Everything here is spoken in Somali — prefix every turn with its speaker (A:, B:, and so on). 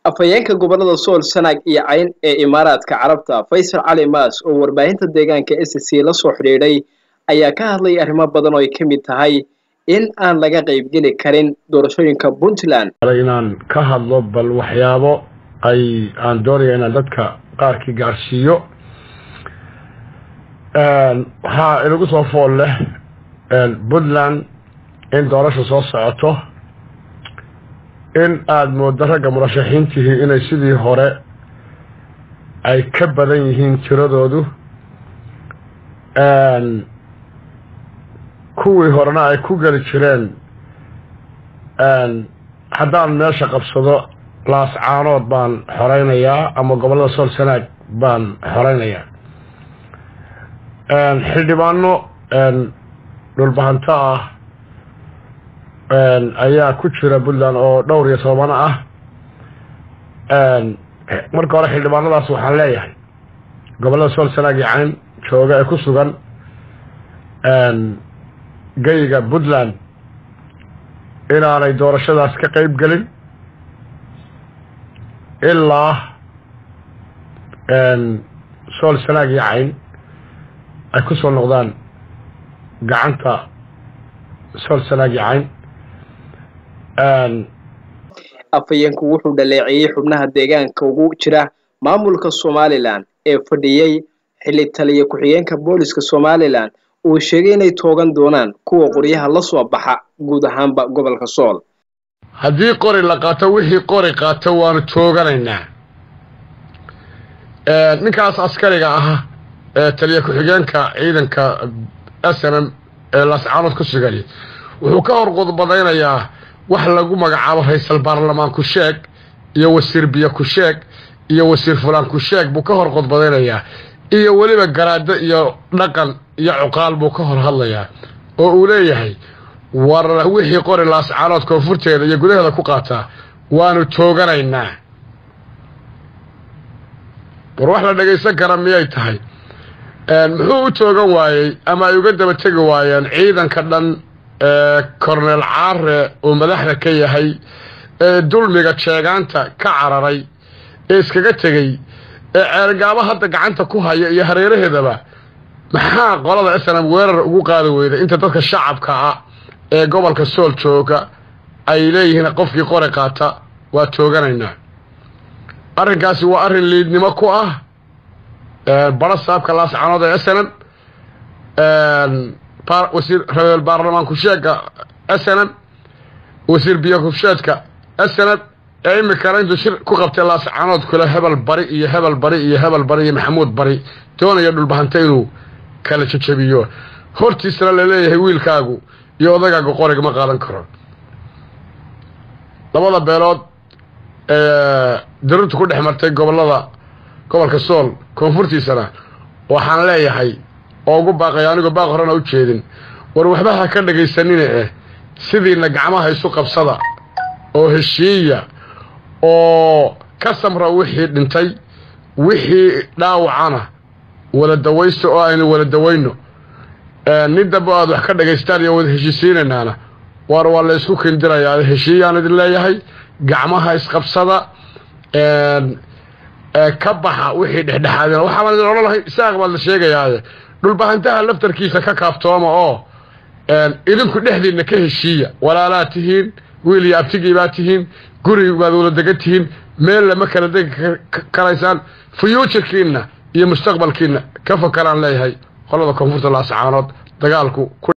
A: afhayeenka gobolada sool sanaag iyo cayn ee imaaraadka carabta faysal cali maas oo warbaahinta deegaanka s c la soo xidhiidhay ayaa ka hadlay arrimo badan oo ay ka mid tahay in aan laga qaybgeli karin doorashooyinka puntland
B: inaan ka hadlo bal waxyaabo ay aan doonaya inaan dadka qaarkii gaarsiiyo waxaa inagu soo fool leh puntland in doorasha soo socoto in aada moodo ragga murashaxiintihii inay sidii hore ay ka badan yihiin tiradoodu kuwii horena ay ku geli jireen haddaan meesha qabsado laascaanood baan xoreynayaa ama gobollada sool sanaag baan xoreynayaa xildhibaano dhulbahanto ah ayaa ku jira puntland oo dhowr iyo tobano ah marka hore xildhibaanadaas waxaan leeyahay gobollada sool sanaag iyo cayn jooga ee ku sugan geyga puntland inaanay doorashadaas ka qeyb gelin ilaa sool sanaag iyo cayn ay ku soo noqdaan gacanta sool sanaag iyo cayn
A: afhayeenku wuxuu dhaleeceeyey xubnaha deegaanka ugu jira maamulka somalilan ee fadhiyey xilli taliya ku-xigeenka booliska somalilan uu sheegay inay toogan doonaan kuwa qoryaha la soo baxa guud ahaanba gobolka sool
B: haddii qori la qaato wixii qori qaato waanu tooganaynaa ninkaas askariga ah ee taliya ku-xigeenka ciidanka s n m ee laascaanood ku sugay wuxuu ka hor qudbadaynayaa wax lagu magacaabo ra-iisal baarlamaan ku sheeg iyo wasiir biyo ku sheeg iyo wasiir fulaan ku sheeg buu ka hor qudbadaynayaa iyo weliba garaado iyo dhaqan iyo cuqaal buu ka hor hadlayaa oo uu leeyahay war wixii qori laascaanood koonfurteeda iyo gudaheeda ku qaataa waanu tooganaynaa war wax la dhagaysan kara miyay tahay muxuu u toogan waayey ama ay uga daba tegi waayeen ciidanka dhan ee korneel caare uu madaxda ka yahay ee dulmiga jeegaanta ka cararay ee iskaga tegey ee ceergaabo hadda gacanta ku haya iyo hareeraheedaba maxaa qolada snam weerar ugu qaadi weyda inta dadka shacabka ah ee gobolka sool jooga ay leeyihiin qofkii qori qaata waa tooganaynaa arrinkaasi waa arrin liidnimo ku ah baro saabka laascanood ee snm wasiir rabeel baarlamaan kusheega snm wasiir biyo kusheedka snm ee imikana intuu shir ku qabtay laascanood kule hebel bari iyo hebel bari iyo hebel bari iyo maxamuud bari doonaya dhulbahanta inuu kala jajabiyo hortiisana laleeyahay wiilkaagu iyo odagaagu qoriga ma qaadan karo labada beelood ee daruurta ku dhex martay gobolada gobolka sool koonfurtiisana waxaan leeyahay oo ugu baaqaya anigoo baaq horena u jeedin war waxba ha ka dhagaysanine eh sidiina gacmaha isu qabsada oo heshiiya oo ka samra wixii dhintay wixii dhaawacana wada dawaysto oo aynu wada dawayno nin dambe aad wax ka dhagaystaan iyo wada heshiisiinaynaana waar waa la isku kindirayaa heshiiyaan idin leeyahay gacmaha isqabsada ka baxa wixii dhexdhexaadina waxaabaan idin odhan lahay isaaq baad la sheegayaaye dhulbahantaha laftarkiisa ka kaaftooma oo idinku dhexdiinna ka heshiiya walaalaad tihiin wiil iyo abtigii baad tihiin guri baad wala degan tihiin meel lama kala degi karaysaan fuyuujarkiinna iyo mustaqbalkiinna ka fakaraan leeyahay qolada koonfurta laascaanood dagaalku